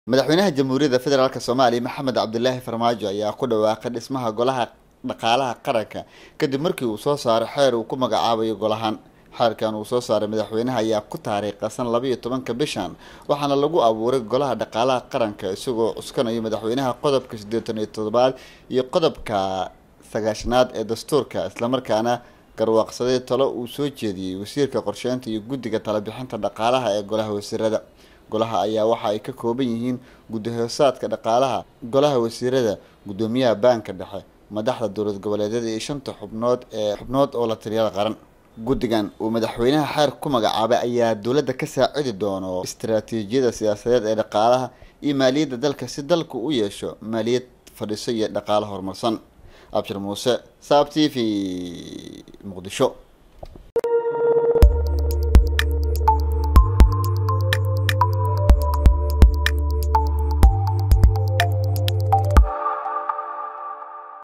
madaxweynaha jamhuuriyadda federaalk soomaaliya maxamed cabdilaahi farmaajo ayaa ku dhawaaqay dhismaha golaha dhaqaalaha qaranka kadib markii uu soo saaray xeer uu ku magacaabayo golahan xeerkan uu soo saaray madaxweynaha ayaa ku taariikhasan labaiyo tobanka bishan waxaana lagu abuuray golaha dhaqaalaha qaranka isagoo cuskanayo madaxweynaha qodobka siddeetan iyo toddobaad iyo qodobka sagaashanaad ee dastuurka islamarkaana garwaaqsaday talo uu soo jeediyey wasiirka qorsheynta iyo guddiga talabixinta dhaqaalaha ee golaha wasiirada golaha ayaa waxa ay ka kooban yihiin guddi-hoosaadka dhaqaalaha golaha wasiirada guddoomiyaha baanka dhexe madaxda dowlad goboleedyada iyo shanta xubnood ee xubnood oo la taliyada qaran guddigan uu madaxweynaha xeer ku magacaabay ayaa dowladda ka saacidi doono istaraatiijiyada siyaasadeed ee dhaqaalaha iyo maaliyadda dalka si dalku u yeesho maaliyad fadhiso iyo dhaqaalo horumarsan abshir muuse saab t v muqdisho